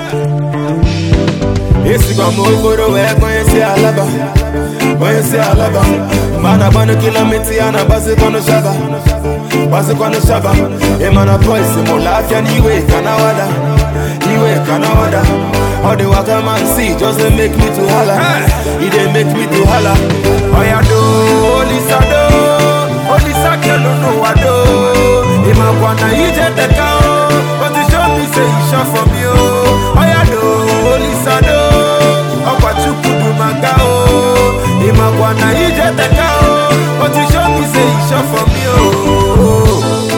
esikwa m okporo wee kpọnye si alaba kpọnye si alaba mgbe a na-agbanụ kilomita ya na-agbazikwanụ shaba gbazikwanụ shaba ịmana boys mụlụ afịa n'iwe ka na wada iwe ka na wada all the waka man see just dey make me to hala e dey make me to hala oya do olisa do olisa kelu n'ụwa do ịmakwa na ije teka o but you show me say you sure for me o oya do olisa do ọkwa chukwu du maka o ịmakwa na ije teka o but you show me say you sure for me o.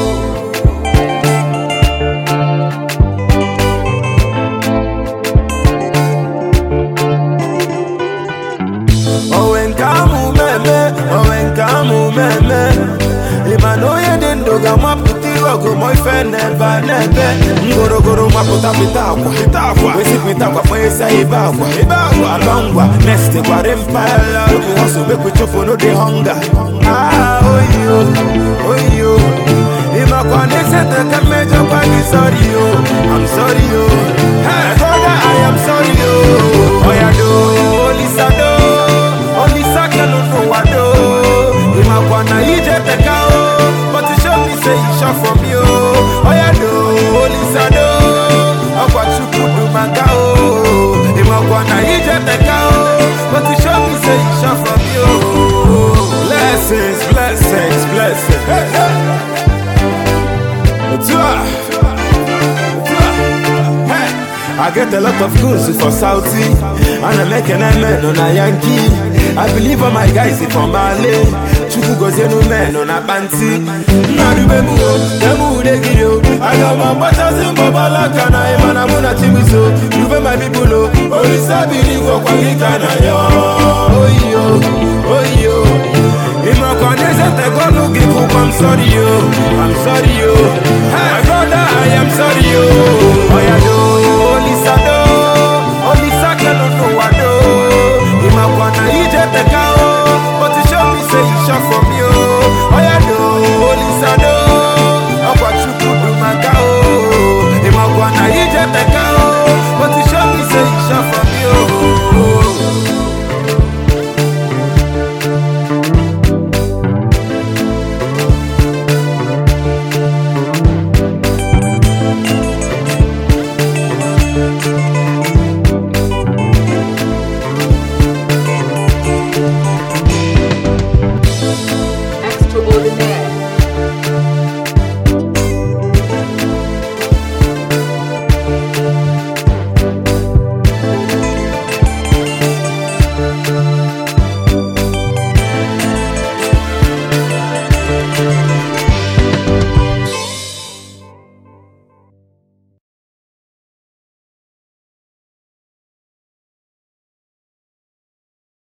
onwe nke amụ meme onwe nke amụ meme ịma na onye dị ndụ ga-amapụta ihe ọgụ ma ife n'ebe a n'ebe ngorogoro mapụta pịta akwa pịta akwa wesi pịta akwa kpanyesa ibe akwa ibe akwa alọ ngwa next gwara mpaghara oge hustle make we chụpụ no dey hunger ah oyiyo oyiyo ịmakwa na esete ka mmejọkwa gị sorry yo I'm sorry yo hey brother I am sorry yo oya do olisa do olisa kelu n'ụwa do ịmakwa na ije teka o but you show me say you sure for me o oya do olisa do ọkwa chukwu du maka o ịmakwa na ije teka o but you show me say you sure for me o blessings blessings blessings hey, hey. Otu a. Hey, I get a lot of goons for Saudi and I'm making a man on a Yankee. I believe all my guys is from Mali. Chukwu gozie no men on a panty. Nnadu be mu o, demu de gidi o. Aga ma gbatazi mbọbala kana ịmana mụ na Chimiso. Rube my people o, olisa biri gwọkwa gị ka na yo. Oyi o, oyi o. Ịmakwa n'eze tekọnụ gị bụkwa I'm sorry yo, I'm sorry yo. My brother, I am sorry yo.